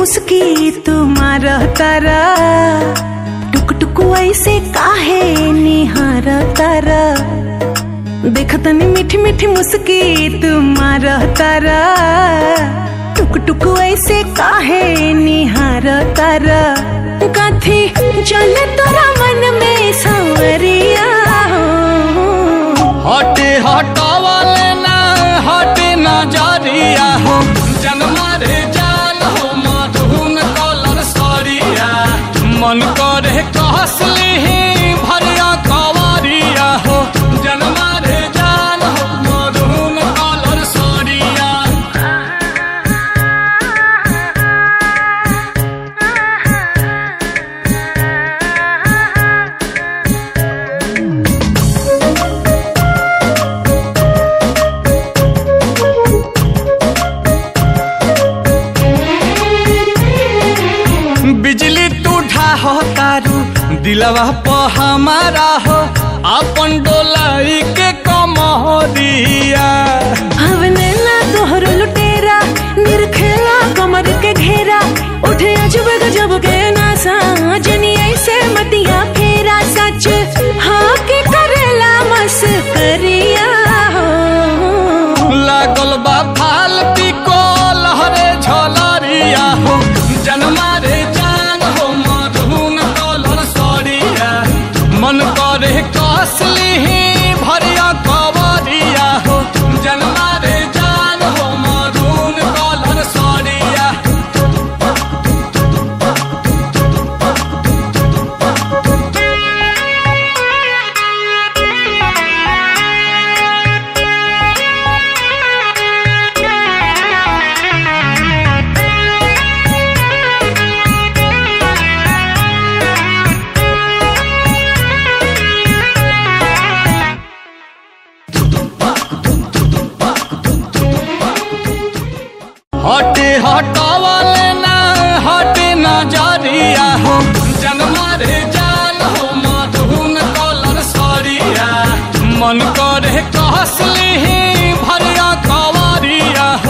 मुस्की तुम्हार तारा टुक टुक ऐसे काहे निहार तारा देखतनी मीठी मीठी मुस्की तुम्हार तारा टुक टुक ऐसे काहे निहार तारा कथी चले तोरा मन में सांवरिया हो हटे हटावले ना हटे नजरिया हो जन्मा रे जान हो मधुन कलर सरिया मन करे कहसली भरिया कवरिया हो जन्मा रे जान हो मधुन कलर सरिया बिजली तू ढाहो तारू दिलवा प हमारा हो अपन डोलाई के कमरिया हवने ना तोहर लुटेरा निरखेला कमर के घेरा उठे अजब गजब के नासा जनी ऐसे मतिया फेरा सच हाँ के करेला मस करिया हो लागल बा फालती को लहरे झलरिया हो जन्मा रे जान हो मधुन कलर सरिया मन करे कसली भरिया कवरिया हो जन्मा रे जान हो मधुन कलर सरिया हटे हटावले ना हटे नजरिया हो जन्मा रे जान हो मधुन कलर सरिया मन